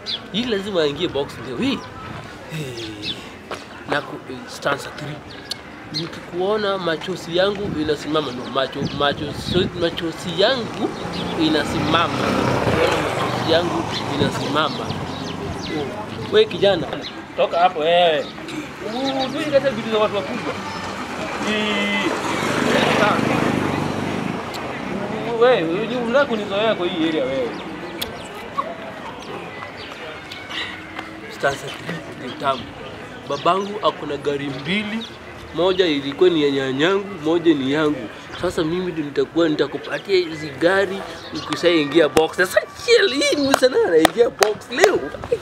hii lazima aingie box leo hii. Hey. Na ku, eh, stanza 3 nikikuona machozi yangu inasimama no, macho, macho, so, machozi yangu inasimama Nikiona machozi yangu inasimama oh. We kijana, toka hapo wewe, tuikata vitu za watu wakubwa. Ii, sawa. Wewe unataka kunizoea kwa hii area wewe. Sasa ni tamu. Babangu akona gari mbili, moja ilikuwa ni ya nyanyangu, moja ni yangu. Sasa mimi ndio nitakuwa nitakupatia hizi gari ukishaingia box. Sasa chill, hii ni sana anaingia box leo.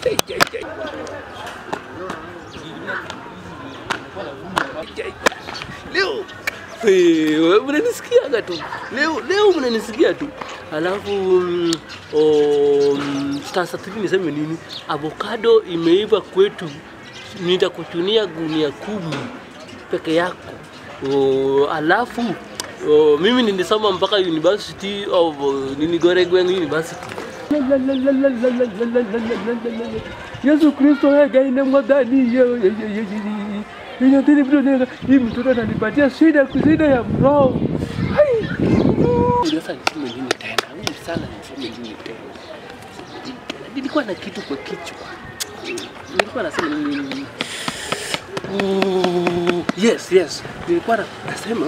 Leo Eh, wewe mnanisikiaga tu leo, leo mnanisikia tu alafu mm, oh, mm, sasa three niseme nini? Avocado imeiva kwetu, nitakuchunia gunia kumi peke yako. Oh, alafu oh, mimi nilisoma mpaka University of oh, nini Goregweng University. Yesu Kristo wewe gaine mwadhani yo- yo- yo- yo- yo- Ninatini mtu nega hii mtoto ananipatia shida shida ya mroho. Hai. Sasa niseme nini tena? Mimi sana niseme nini tena? Nilikuwa na kitu kwa kichwa. Nilikuwa nasema nini? Mm, Yes, yes. Nilikuwa na- nasema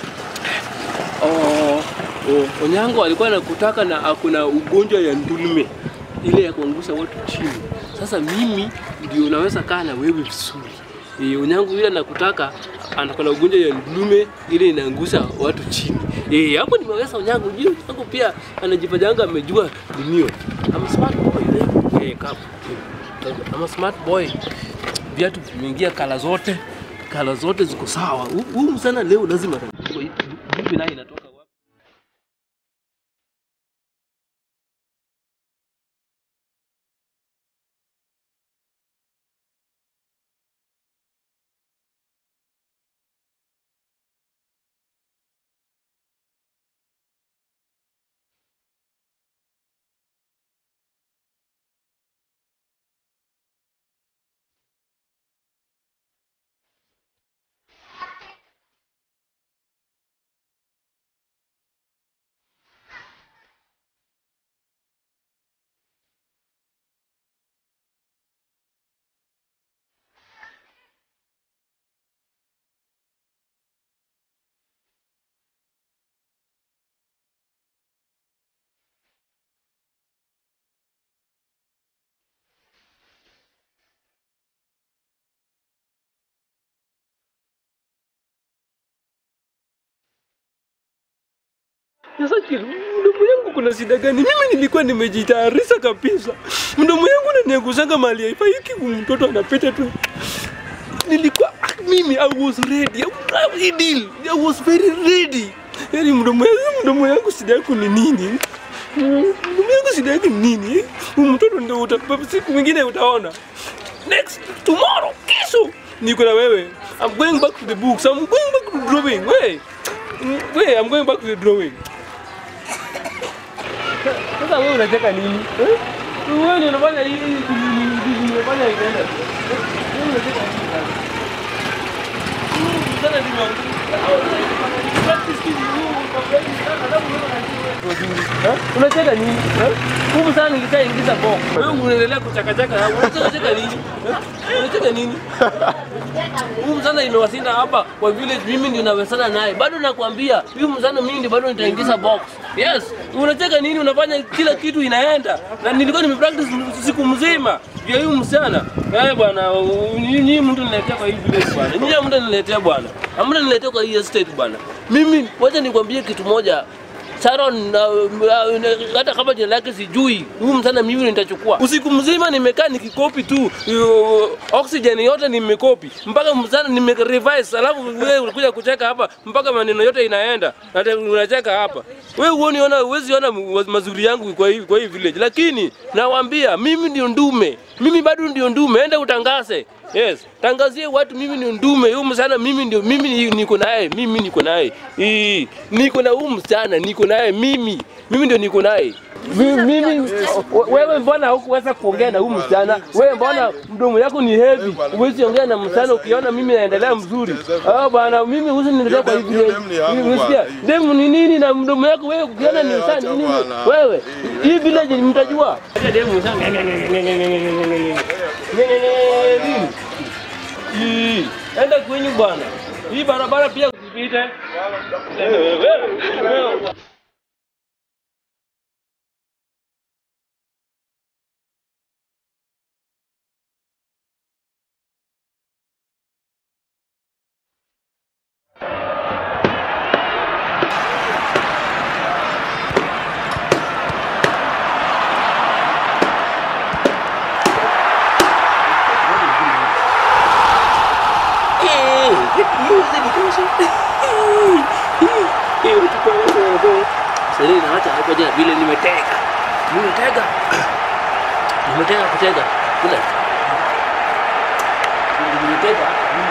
oh, oh, Onyango alikuwa anakutaka na akuna ugonjwa ya ndulme ile ya kuangusha watu chini. Sasa mimi ndio naweza kaa na wewe vizuri. E, Onyango yule anakutaka anakona ugonjwa ya ndulume ile inaangusha watu chini. Eh, hapo nimeweza Onyango. Juu Onyango pia anajifanyanga amejua dunia. I'm a smart boy. Eh, kapu. I'm a smart boy. Viatu vimeingia kala zote, kala zote ziko sawa. Hu- Huyu msana leo lazima atachukua hii. Hivi naye inatoka wapi? Sasa kile mdomo yangu kuna shida gani? Mimi nilikuwa nimejitayarisha kabisa. Mdomo yangu unaniangushaga mali haifa hiki mtoto anapita tu. Nilikuwa ah, mimi I was ready. I was ready. I was very ready. Yaani mdomo yangu mdomo yangu shida yako ni nini? Mdomo yangu shida yake ni nini? Huyu mtoto ndio uta siku mwingine utaona. Next tomorrow kesho niko na wewe. I'm going back to the books. I'm going back to drawing. Wait. Wait, I'm going back to the drawing. Sasa wewe unacheka nini? Eh? Wewe ndio unafanya hii hii unafanya inaenda. Wewe unacheka nini sasa? Wewe sana ndio practice kitu Unacheka nini? Eh? Huku sana nikishaingiza box. Wewe unaendelea kuchakachaka. Unacheka nini? Eh? Unacheka nini? Huyu msana imewasinda hapa kwa village, mimi ndio nawesana naye. Bado nakwambia huyu msana mimi ndio bado nitaingiza box. Yes, unacheka nini? Unafanya kila kitu inaenda, na nilikuwa nimepractice siku mzima vya huyu msana. Eh bwana, nyinyi mtu niletea kwa hii village bwana, nyinyi mtu niletea bwana, amna niletea kwa hii estate bwana. Mimi wacha nikwambie kitu moja, Sharon na, na, na, hata kama jina lake sijui, huyu msana mimi nitachukua. Usiku mzima nimekaa nikikopi tu uh, oxygen yote nimekopi mpaka msana nimerevise, alafu wewe unakuja kucheka hapa mpaka maneno yote inaenda, hata unacheka hapa. Wewe huoni ona, huwezi ona mazuri yangu kwa hii kwa hii village, lakini nawaambia mimi ndio ndume, mimi bado ndio ndume. Enda utangaze Yes, tangazie watu mimi ni ndume. Huyu msichana mimi ndio mimi ni- niko naye, mimi niko naye. Ii, Niko na huyu msichana, niko naye mimi. mimi ndio niko naye. Mi- Mimi wewe, mbona hukuweza kuongea na huyu msichana? Wewe mbona mdomo yako ni heavy, huwezi ongea na msichana ukiona mimi naendelea mzuri? Ah bwana, mimi huwezi niendelea kwa hivi. Hiyo demu ni yangu Unasikia? bwana. Demu ni nini na mdomo yako wewe ukiona ni Eh, msichana acha nini? bwana. Wewe hii village mtajua. Demu sana. Nini? Hii, Enda kwenyu bwana. Hii barabara pia usipite. Wewe, wewe, wewe. Selina, acha hapo jana vile nimetega. Nimetega. Nimetega kutega. Kule. Nimetega.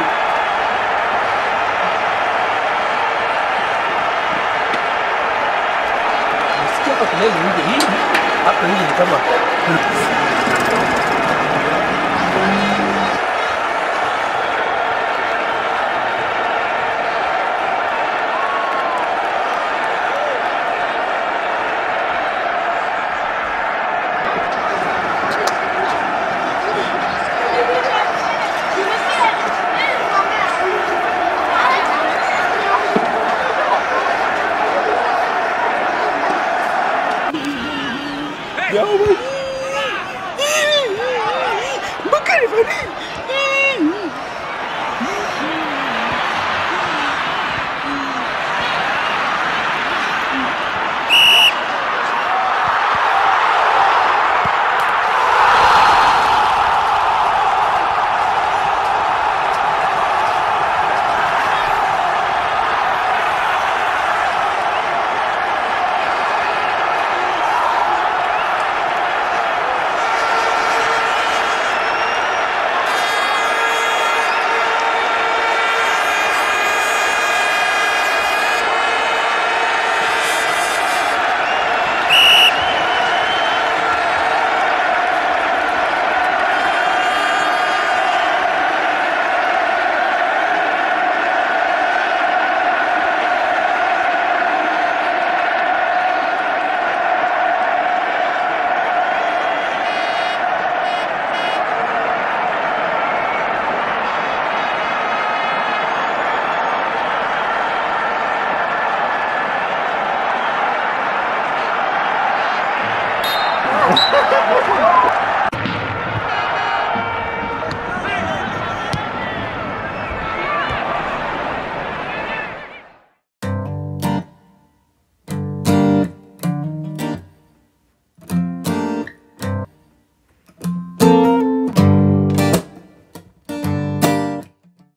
Nasikia hapa kelele nje hii. Hapa nje ni kama